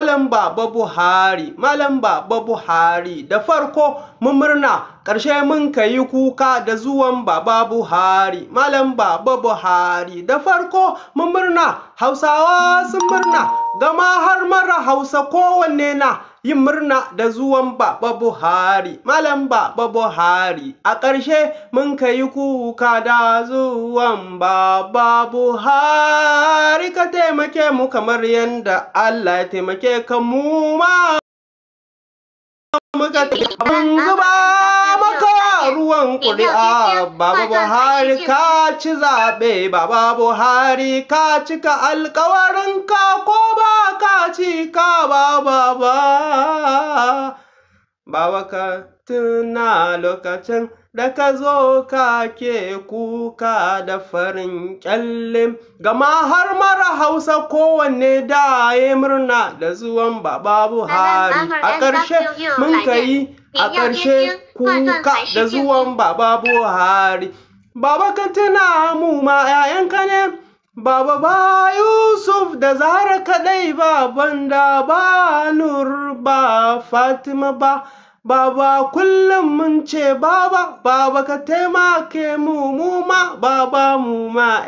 Malam Baba Buhari, Malam Baba Buhari, da farko mun murna, ƙarshe mun kayi kuka da zuwan Baba Buhari, Malam Baba Buhari, da farko mun murna, Hausawa sun murna, gama har mara Hausa kowanne na yin murna da zuwan Baba Buhari, Malam Baba Buhari, a ƙarshe mun kayi kuka da zuwan Baba Buhari, ka taimake mu kamar yadda Allah ya taimake ka mu ma. Muka mun zuba maka ruwan ƙuri'a, Baba Buhari ka ci zaɓe, Baba Buhari ka cika alkawarinka ko ba ka cika ba baba. Baba ka tuna lokacin da ka zo ka ke kuka da farin kyalle, gama har mara Hausa kowanne da ya murna da zuwan Baba Buhari. A ƙarshe mun kai a ƙarshe kuka da zuwan Baba Buhari. Baba ka tuna mu ma ‘ya'yanka ne. Baba ba Yusuf da Zahra kaɗai ba banda ba Nur ba Fatima ba. Baba kullum mun ce baba, baba ka taimake mu mu ma, baba mu ma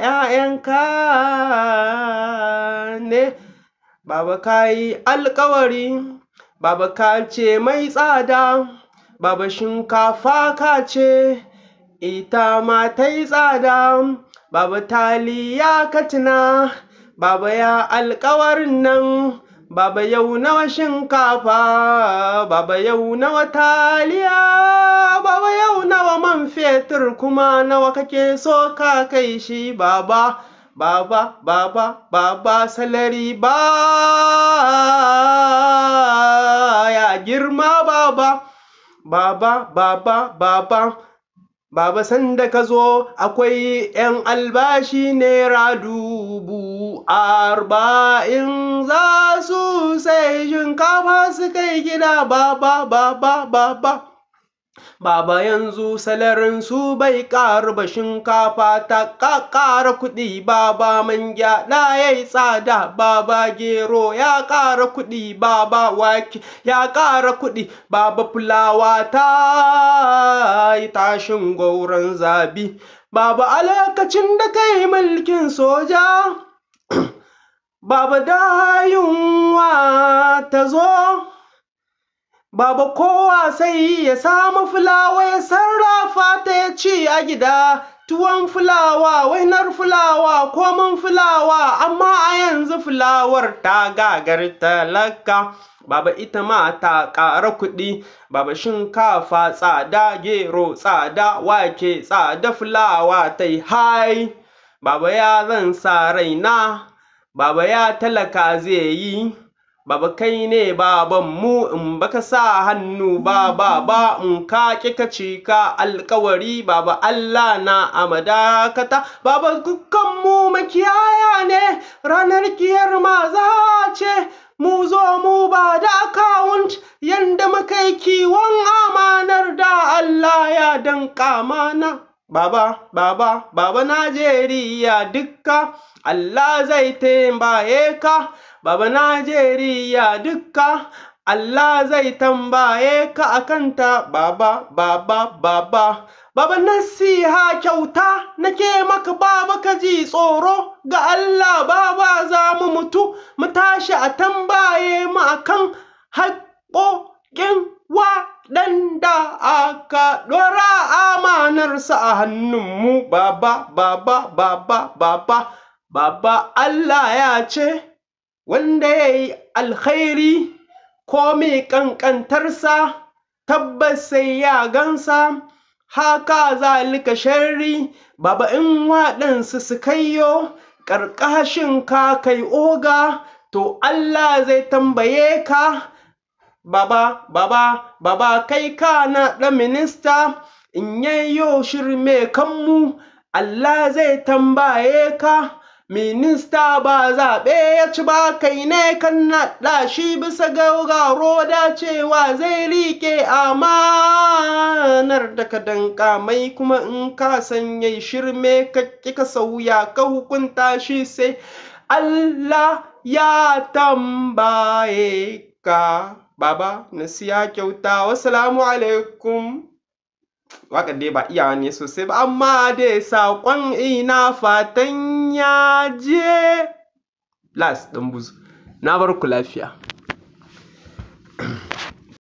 ‘ya'yanka ne. Baba ka yi alkawari, baba ka ce mai tsada, baba shinkafa ka ce, ita ma ta yi tsada, baba taliya ka tuna, baba ya alkawarin nan. Baba yau nawa shinkafa, Baba yau nawa taliya, Baba yau nawa man fetur kuma nawa kake so ka kai shi Baba, Baba, Baba, Baba salari ba ya girma Baba, Baba, Baba, Baba. Baba sanda ka zo akwai ‘yan albashi naira dubu arba'in za su sai shinkafa su kai gida baba baba baba. Baba yanzu salarin su bai ƙaru ba shinkafa ta ƙara kuɗi baba man gyaɗa ya yi tsada baba gero ya ƙara kuɗi baba wake ya ƙara kuɗi baba fulawa ta yi tashin gauran zabi baba a lokacin da kai mulkin soja baba da yunwa ta zo Baba kowa sai ya samu fulawa ya sarrafa ta ya ci a gida, tuwon fulawa, wainar fulawa, komin fulawa, amma a yanzu fulawar ta gagar talaka. Baba ita ma ta ƙara kuɗi, baba shinkafa tsada, gero tsada, wake tsada, fulawa ta yi hai. Baba ya zan sa raina, baba ya talaka zai yi. Baba kai ne babanmu in baka sa hannu ba baba in ka ƙi ka cika alkawari baba Allah na amadakata baba dukkanmu makiyaya ne ranar kiyar maza ce mu zo mu ba da akawunt yanda muka yi kiwon amanar da Allah ya danƙa mana. Baba, Baba, Baba Najeriya dukka, Allah zai tambaye ka, Baba Najeriya dukka, Allah zai tambaye ka a kanta, Baba, Baba, Baba. Baba nasiha kyauta nake maka baba ka ji tsoro ga Allah baba za mu mutu mu tashi a tambaye mu akan haƙoƙin waɗanda aka ɗora amanarsa a hannunmu baba baba baba baba baba Allah ya ce wanda ya yi alkhairi ko mai ƙanƙantarsa tabbas sai ya gansa haka zalika sharri baba in waɗansu su kaiyo ƙarƙashin ka kai oga to Allah zai tambaye ka baba baba baba kai ka na ɗan minista in yayyo shirme kanmu Allah zai tambaye ka minista ba zaɓe ya ci ba kai ne kan naɗa shi bisa gaugaro da cewa zai riƙe amanar da ka danƙa mai kuma in ka sanya shirme ka ƙi ka sauya ka hukunta shi sai Allah ya tambaye ka baba na siya kyauta wassalamu alaikum waƙar dai ba iyawa ne sosai ba amma dai saƙon ina fatan ya je las ɗan buzu na bar ku lafiya